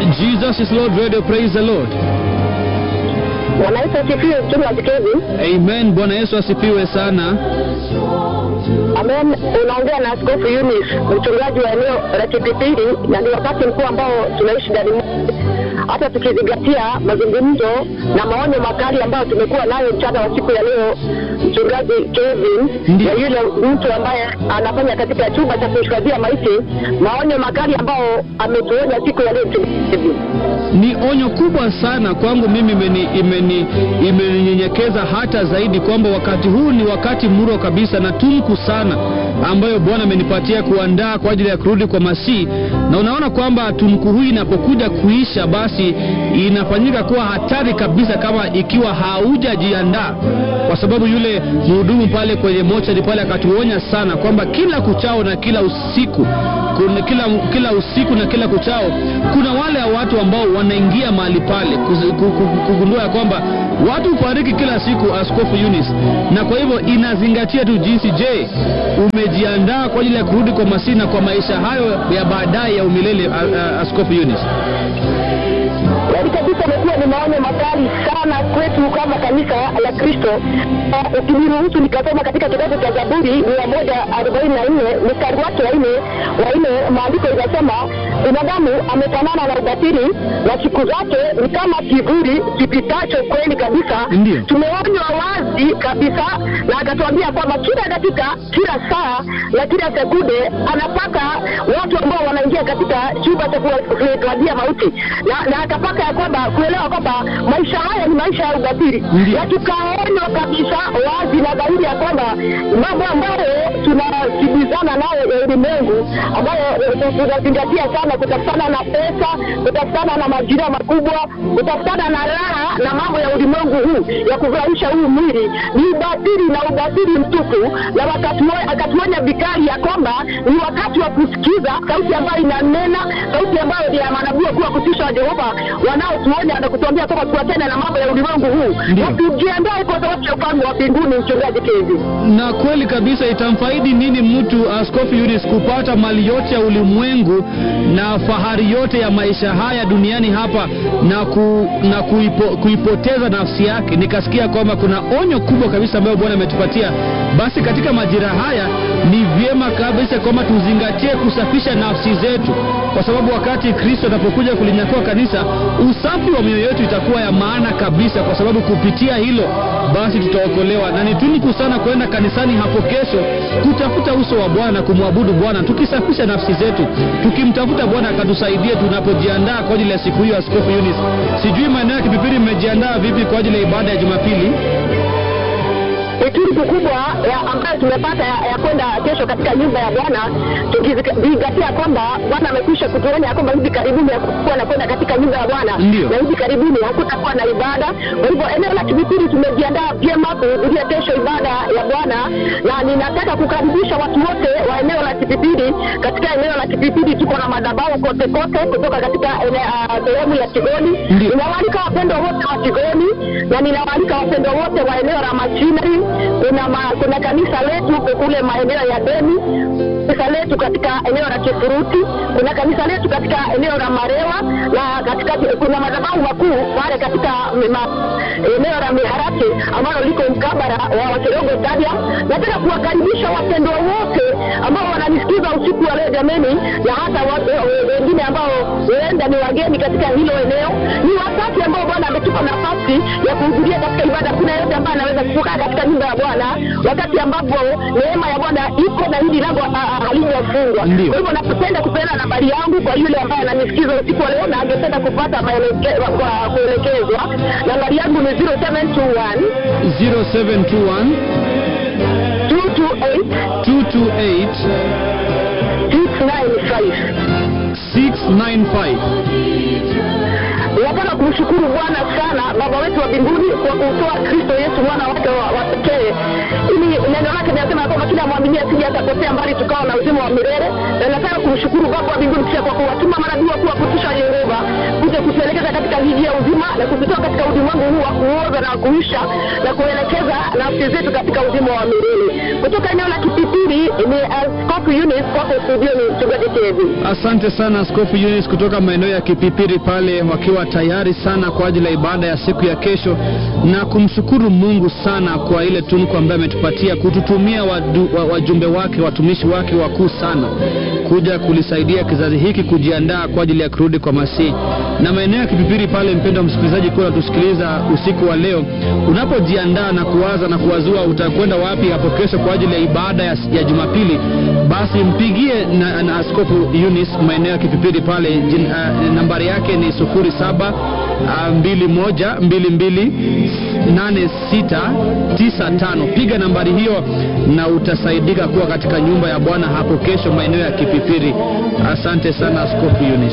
Jesus is Lord Radio, praise the Lord. Bwana Yesu asifiwe, mtume wa Kikezi. Amen. Bwana Yesu asifiwe sana. Amen. Unaongea na Askofu Yunis, mchungaji wa eneo la Kipipiri, na ni wakati mkuu ambao tunaishi ndani mwake, hata tukizingatia mazungumzo na maonyo makali ambayo tumekuwa nayo mchana wa siku ya leo, mchungaji Kevin Ndiyo. na yule mtu ambaye anafanya katika chumba cha kuhifadhia maiti, maonyo makali ambao ametuonya siku ya leo, mchungaji Kevin. Ni onyo kubwa sana kwangu mimi, imeni- imeni- imeninyenyekeza hata zaidi kwamba wakati huu ni wakati muro kabisa na tumku sana ambayo Bwana amenipatia kuandaa kwa ajili ya kurudi kwa Masihi, na unaona kwamba tumku huu inapokuja kuisha, basi inafanyika kuwa hatari kabisa kama ikiwa haujajiandaa, kwa sababu yule mhudumu pale kwenye mochari pale akatuonya sana kwamba kila kuchao na kila usiku kuna kila, kila usiku na kila kuchao kuna wale watu ambao wanaingia mahali pale kuzi- ku- ku- kugundua ya kwamba watu hufariki kila siku, Askofu Yunis, na kwa hivyo inazingatia tu jinsi, je, umejiandaa kwa ajili ya kurudi kwa Masihi na kwa maisha hayo ya baadaye ya umilele, a- a- Askofu Yunis? Kweli kabisa imekuwa ni maonyo makali sana kwetu kama kanisa la Kristo. Uh, Ukiniruhusu nikasoma katika kitabu cha Zaburi mia moja arobaini na nne mstari wake wa nne wa nne, maandiko inasema binadamu amefanana na ubatili na siku zake ni kama kivuli kipitacho. Kweli kabisa, Ndiyo. tumeonywa wazi kabisa, na akatuambia kwamba kila dakika, kila saa na kila sekunde anapaka watu ambao wanaingia katika chumba cha kuhifadhia mauti na, na akapaka ya kwamba kuelewa kwamba maisha haya ni maisha ya ubatili, Ndiyo. na tukaonywa kabisa wazi na dhahiri ya kwamba mambo ambayo tunasibizana nayo ya ulimwengu ambayo eh, tunazingatia sana, kutafutana na pesa, kutafutana na majira makubwa, kutafutana na raha na mambo ya ulimwengu huu ya kufurahisha huu mwili ni ubatili na ubatili mtupu, na wakatuo- akatuonya vikali ya kwamba ni wakati wa kusikiza sauti ambayo inanena, sauti ambayo ni ya manabii wakuu wa kutisha wa Jehova wanaotuonya na kutuambia kwamba tuachane na mambo ya ulimwengu huu Ndiyo. na tujiandae kwa sababu ya ufalme wa mbinguni. Mchungaji Kezi. na kweli kabisa itamfaidi nini mtu askofu Yunis kupata mali yote ya ulimwengu na fahari yote ya maisha haya duniani hapa na, ku, na kuipo, kuipoteza nafsi yake nikasikia kwamba kuna onyo kubwa kabisa ambayo bwana ametupatia basi katika majira haya ni vyema kabisa kwamba tuzingatie kusafisha nafsi zetu kwa sababu wakati kristo atapokuja kulinyakua kanisa usafi wa mioyo yetu itakuwa ya maana kabisa kwa sababu kupitia hilo basi tutaokolewa na ni tuniku sana kwenda kanisani hapo kesho kutafuta uso wa bwana kumwabudu bwana tukisafisha nafsi zetu tukimtafuta bwana akatusaidie tunapojiandaa kwa ajili ya siku hiyo askofu yunis sijui maeneo ya kipipiri mmejiandaa vipi kwa ajili ya ibada ya jumapili Hekima kubwa ya ambayo tumepata ya, ya kwenda kesho katika nyumba ya Bwana, tukizingatia kwamba Bwana amekwisha kutuonya ya kwamba hivi karibuni hakukuwa na kwenda katika nyumba ya Bwana Ndiyo. na hivi karibuni hakutakuwa na ibada. Kwa hivyo eneo la Kibipiri tumejiandaa vyema kuhudhuria kesho ibada ya Bwana, na ninataka kukaribisha watu wote wa eneo la Kibipiri. Katika eneo la Kibipiri tuko na madhabahu kote kote kutoka katika ene- ah, sehemu ya Tigoni. Ndiyo. Ninawaalika wapendwa wote wa Tigoni na ninawaalika wapendwa wote wa eneo la Machinari. Kuna ma, kuna kanisa letu kule maeneo ya Deni, kanisa letu katika eneo la Kifuruti, kuna kanisa letu katika eneo la Marewa na katika kuna madhabahu makuu pale katika ma, eneo la Miharati ambalo liko mkabara wa Wakirogo Stadium. Nataka kuwakaribisha wapendwa wote ambao wananisikiza usiku wa leo jameni, na hata wa- we- wengine ambao huenda ni wageni katika hilo eneo. Ni wakati ambao Bwana ametupa nafasi ya kuhudhuria katika ibada. Kuna yote ambaye anaweza kukaa katika nyumba ya Bwana wakati ambapo neema ya Bwana iko na hili lango ah, ah, halijafungwa. Ndio. Kwa hivyo napenda kupeana nambari yangu kwa yule ambaye ananisikiza usiku wa leo na angependa kupata maeleke- kwa kuelekezwa. Nambari yangu ni 0721 0721 228 228 695. 695 Nataka kumshukuru Bwana sana Baba wetu wa mbinguni kwa kumtoa Kristo Yesu mwana wake wa wa pekee, ili neno lake linasema kwamba kila mwamini asije akapotea mbali tukawa na uzima wa milele. Na nataka kumshukuru Baba wa mbinguni pia kwa kuwatuma manabii wakuu wa kutisha Yehova kuja kutuelekeza kutuingiza katika jiji ya uzima na kututoa katika ulimwengu huu wa kuoza na kuisha na kuelekeza nafsi zetu katika uzima wa milele. Kutoka eneo la Kipipiri ni Askofu Eunice kwako studio, ni mchungaji Kevi. Asante sana Askofu Eunice kutoka maeneo ya Kipipiri pale, wakiwa tayari sana kwa ajili ya ibada ya siku ya kesho, na kumshukuru Mungu sana kwa ile tunku ambayo ametupatia kututumia wadu, wa, wajumbe wake watumishi wake wakuu sana kuja kulisaidia kizazi hiki kujiandaa kwa ajili ya kurudi kwa Masihi. Na maeneo ya Kipipiri pale, mpendwa msikilizaji, kuwa unatusikiliza usiku wa leo, unapojiandaa na kuwaza na kuwazua utakwenda wapi hapo kesho kwa ajili ya ibada ya, ya Jumapili, basi mpigie na, na Askofu Eunice maeneo ya Kipipiri pale jin, uh, nambari yake ni sufuri saba uh, mbili moja mbili mbili nane sita tisa tano. Piga nambari hiyo na utasaidika kuwa katika nyumba ya Bwana hapo kesho maeneo ya Kipipiri. Asante sana Askofu Eunice.